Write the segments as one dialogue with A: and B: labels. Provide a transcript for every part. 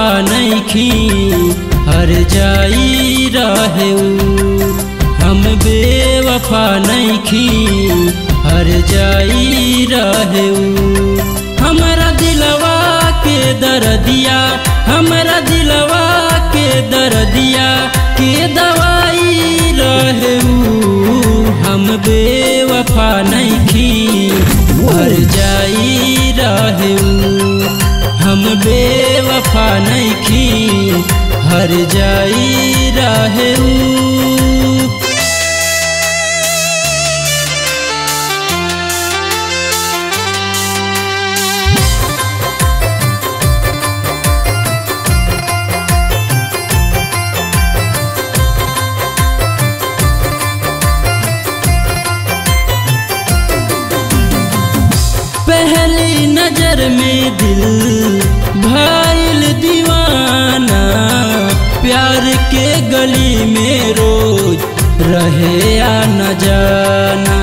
A: बेवफा नैखी हर जाई रहे हम बेवफा नैखी हर जाई रहे हमरा दिलवा के दर्दिया हमरा दिलवा के दर्दिया के दवाई रहे हम बेवफा नैखी हर जाई रहे हम बेवफा नैखी हर जाई रहे पहली नजर में दिल भाईल दीवाना प्यार के गली में रोज रहे या न जाना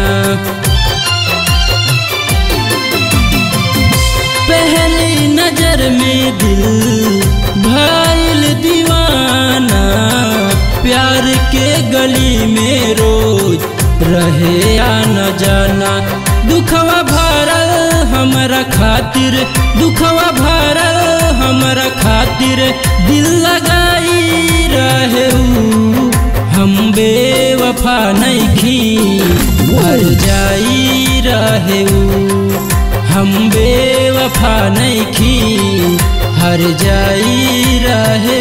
A: पहली नजर में दिल भाईल दीवाना प्यार के गली में रोज रहे या न जाना दुखवा भरल हमरा खातिर दुखवा भरल हमरा खातिर दिल लगाई रहे हम बेवफा नैखी हर जाई रहे हम बेवफा नैखी हर जाई रहे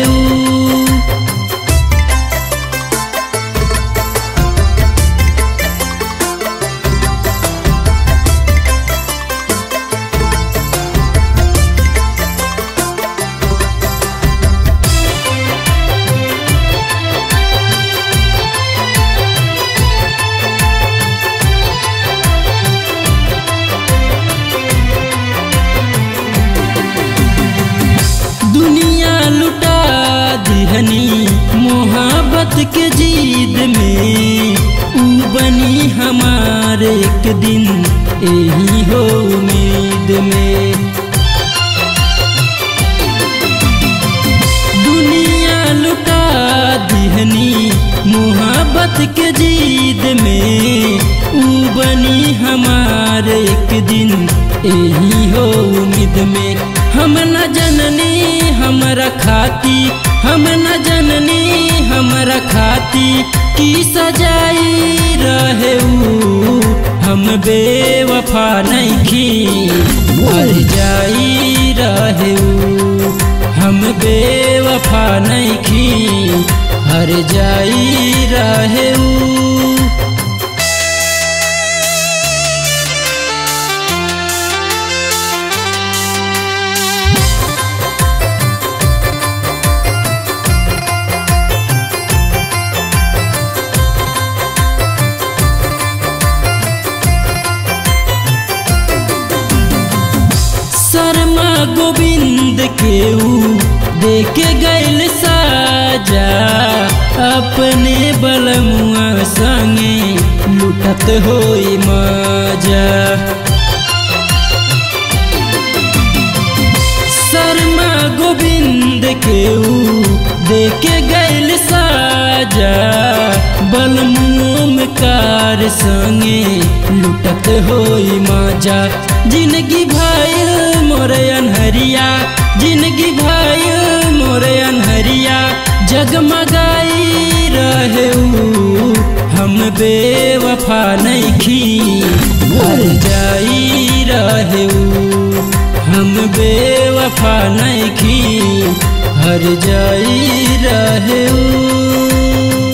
A: दुनिया लुटा दिहनी मोहब्बत के जीद में ऊ बनी हमारे एक दिन यही हो उम्मीद में दुनिया लुटा दिहनी मोहब्बत के जीद में ऊ बनी हमारे एक दिन यही हो उम्मीद में हम न जननी हमरा खाती हम न जननी हमरा खाती की सजाई रहे हम बेवफा नैखी हर जाई रहे हम बेवफा नैखी हर जाई रहे शर्मा गोविंद के ऊ देखे गैल साजा अपने बलमुआ संगे लुटत होई मजा शर्मा गोविंद के ऊ देखे गैल साजा बलमुम कार संगे लुटत होई मजा जिंदगी भाई मोरे अनहरिया जिंदगी भाई मोरे अनहरिया जगमगाई रहे हम बेवफा नैखी हर जाई रहे हम बेवफा नैखी हर जाई रहे